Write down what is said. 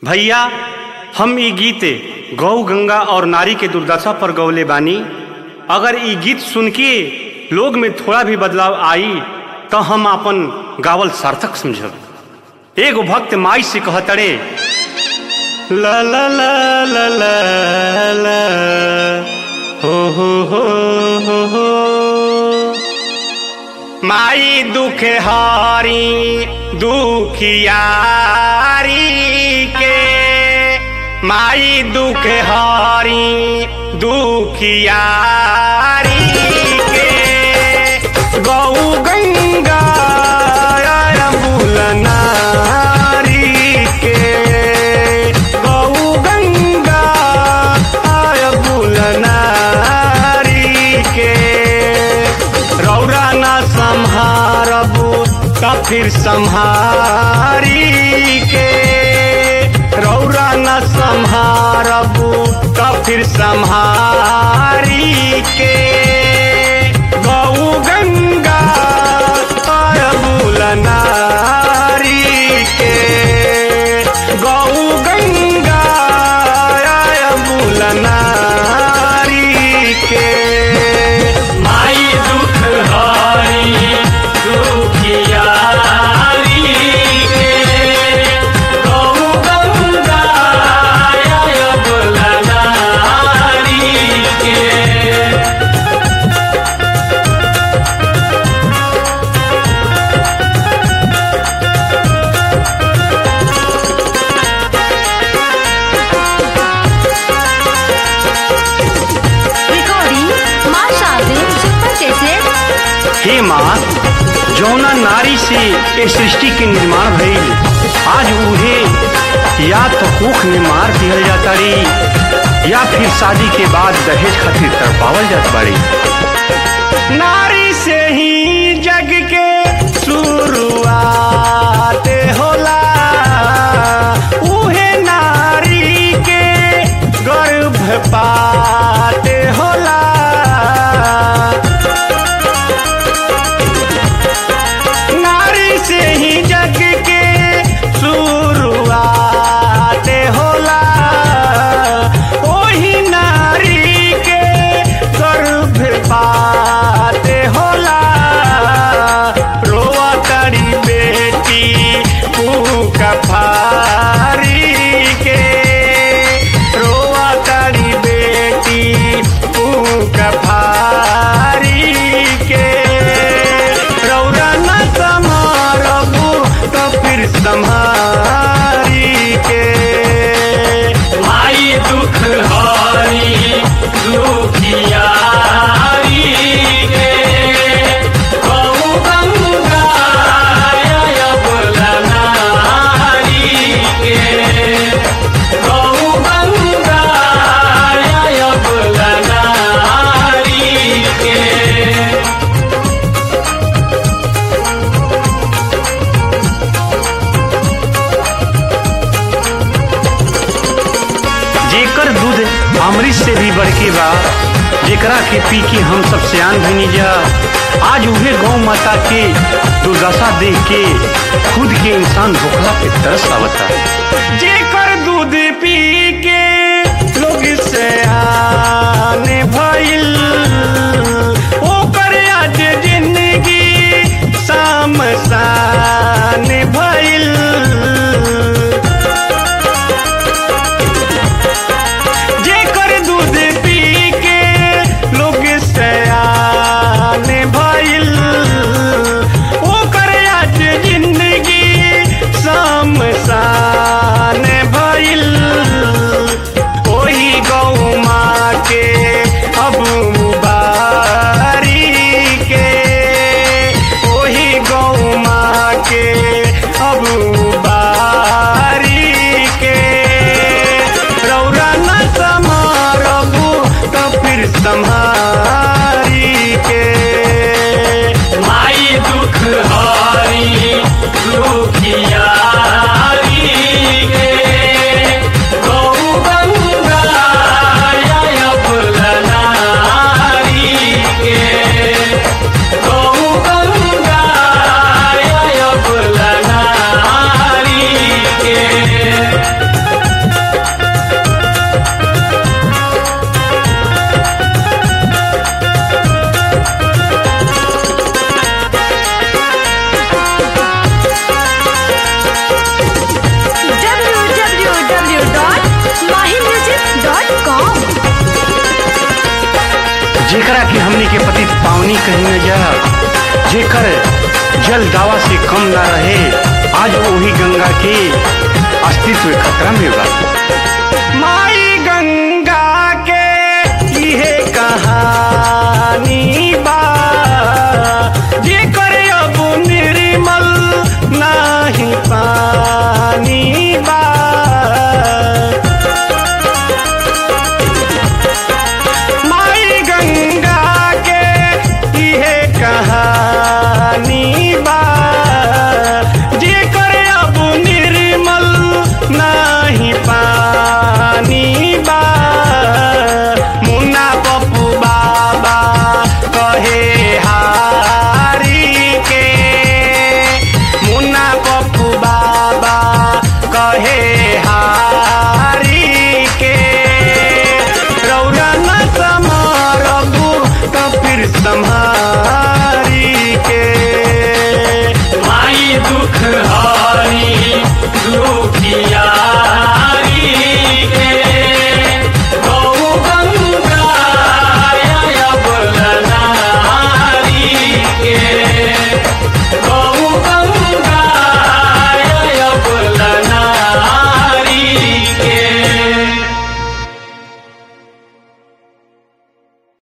भैया हम ई गीत गौ गंगा और नारी के दुर्दशा पर गौले बानी अगर ई गीत सुन के लोग में थोड़ा भी बदलाव आई तो हम अपन गावल सार्थक समझब एगो भक्त माई से कहतड़े ला ला ला ला ला ला हो हो हो हो हो माई दुख हारी दुखियारी के माई दुख हारी दुखियारी के गौ गंगा अरबुल नारी के गौ गंगा अरबुल नारी के रौरा ना संहारबू त फिर संहारी के रौरा न संहारबू त फिर संहारी के गौ गंगा अरबुल नारी के गौ गंगा अरबुल नारी के माई दुख हारी दुखियारी के गौ गंगा अबुल नारी के रिकॉर्डिंग माँ शादी सुपर कैसेट हे माँ जौना नारी से ए सृष्टि के निर्माण भइल आज उहे या तो कुख में मार दिहल जाता री या फिर शादी के बाद दहेज खातिर तड़पावल जात बाड़ी नारी से ही जग के शुरुआत होला उहे नारी के गर्भपात होला नारी से ही जग के शुरुआत होला ओही नारी के गर्भपात होला रोआ करी बेटी का फारी के रोआ करी बेटी का फारी के रौरा न समारबू तो फिर संहारी के माई दुख हारी दुखियारी के गौ गंगा अबुल नारी के गौ गंगा अबुल नारी के जेकर दूध अमृत से भी बढ़के बा जेकरा के पी के हम सब सियान भनी जा आज उहे गौ माता के दुर्दशा देख के खुद के इंसान भूखला पे तरस आवता जेकर दूध पी के लोग से आने भइल ओकर आज जिंदगी शामसान भइल जेकर दूध पी के लोग सयान भइल ओकर आज जिंदगी शमशान कहीं न जा जेकर जल दावा से कम ना रहे आज वही गंगा के अस्तित्व खतरा में बा